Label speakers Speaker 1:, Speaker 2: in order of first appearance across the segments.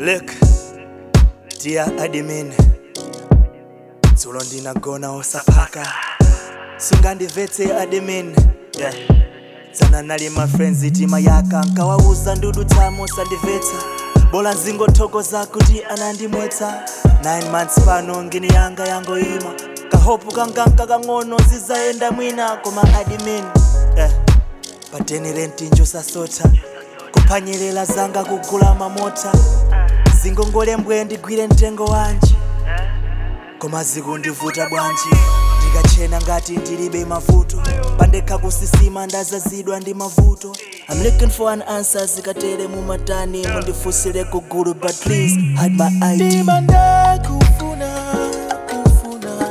Speaker 1: Look, dear admin, dzulo ndinagona osapaka sungandivetse admin yeah. tsana nali ma friends tima yaka nkawauza ndudu tamo sandivetse bola nzingothokoza kuti anandimwetsa 9 months pano ngini yanga yangoima kahopu kanganka kang'ono zizayenda mwina koma admin yeah. pateni rentinjo sasota kuphwanyerera zanga kugula mamota zingongole mbwe ndigwire mtengo wanji koma zikundivuta bwanji ndikachena ngati ndilibe mavuto pandekha kusisima ndazazidwa ndi mavuto I'm looking for an answer zikatere mumatani mundifunsire kugulu but please hide my ID
Speaker 2: ndimanda kufuna kufuna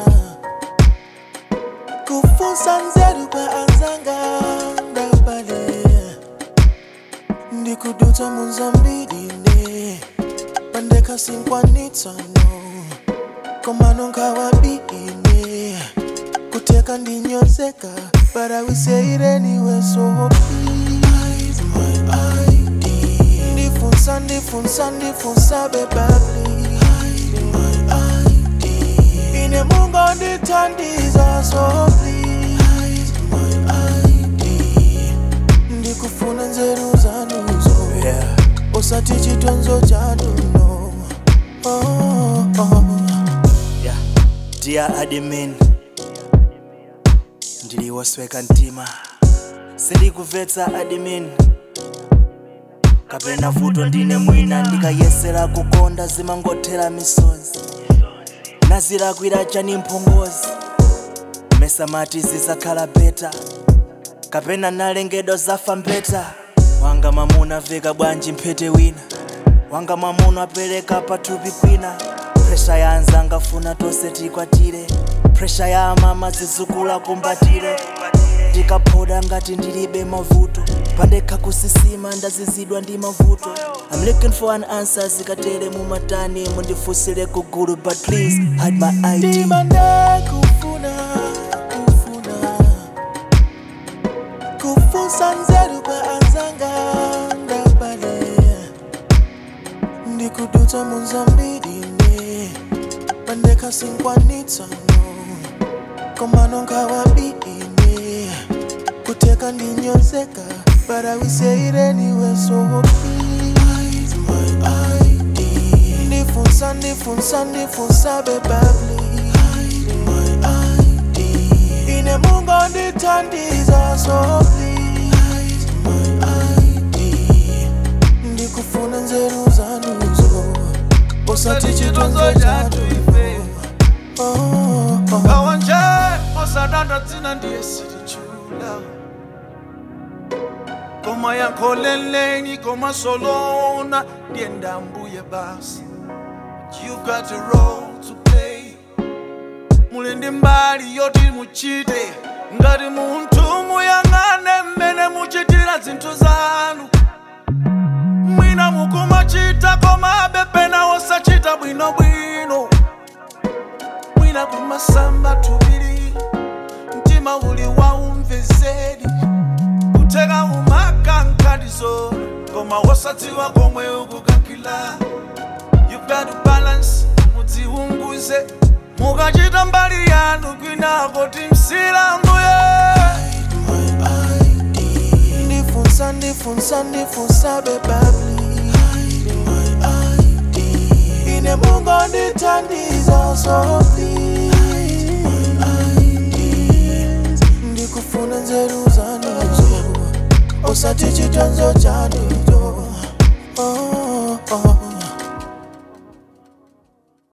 Speaker 2: kufunsa nzeru kwa anzanga ndapale ndikudutsa munzambirine pandekha sinkwanitsano komano nkawabine kuteka ndinyozeka but I will say it anyway so please my ID ndifunsa ndifunsa ndifunsa beba please my ID ine mungo ndithandiza so please my ID ndikufuna nzeru zanuzo
Speaker 1: yeah.
Speaker 2: usati chitonzo chanuno oh, oh.
Speaker 1: yeah. dear admin ndiliwosweka mtima sindikuvetsa admin kapena vuto ndine mwina ndikayesera kukonda zimangothera misozi nazilakwira chani mphongozi mesamati zizakhala beta kapena nalengedwa zafa mbeta wanga mamuna veka bwanji mphete wina wanga mamuna apereka pathupi kwina presha ya anzanga funa tonse tikwatire presha ya amama zizukula kumbatire ndikaphoda ngati ndilibe mavuto pandekha kusisima ndazizidwa ndi mavuto I'm looking for an answer zikatere mumatani mundifunsire kugulu but please hide my ID
Speaker 2: ndimanda kufuna kufuna kufunsa nzeru kwa anzanga ndapale ndikudutsa munzambirine pandekha sinkwanitsano komano nkawabine kuteka ndinyozeka but I will say it anyway so please my ID ndifunsa ndifunsa ndifunsa beba please my ID ine mungo ndithandiza so please my ID ndikufuna nzeru zanuzo usati chitonzo chatu
Speaker 3: ife
Speaker 2: oh, oh.
Speaker 3: kawanje osadanda dzina ndiye silichula koma yankholeleni koma solona ndiye ndambuye basi you've got a role to play muli ndi mbali yoti muchite ngati munthu muyang'ane mmene muchitira zinthu zanu mwina mukumachita koma bepena osachita bwinobwino mwina kumasamba tubiri mtima uli waumvezeri kuteka umakankalizo koma wosadziwa komwe ukukakila you've got to balance mudziunguze mukachita mbali yanu kwinako timsilanguye
Speaker 2: my ID ndifunsa ndifunsa ndifunsa beba please my ID ine mungo ndithandiza so please my ID ndikufuna nzeru zanuzo usati chitonzo chanu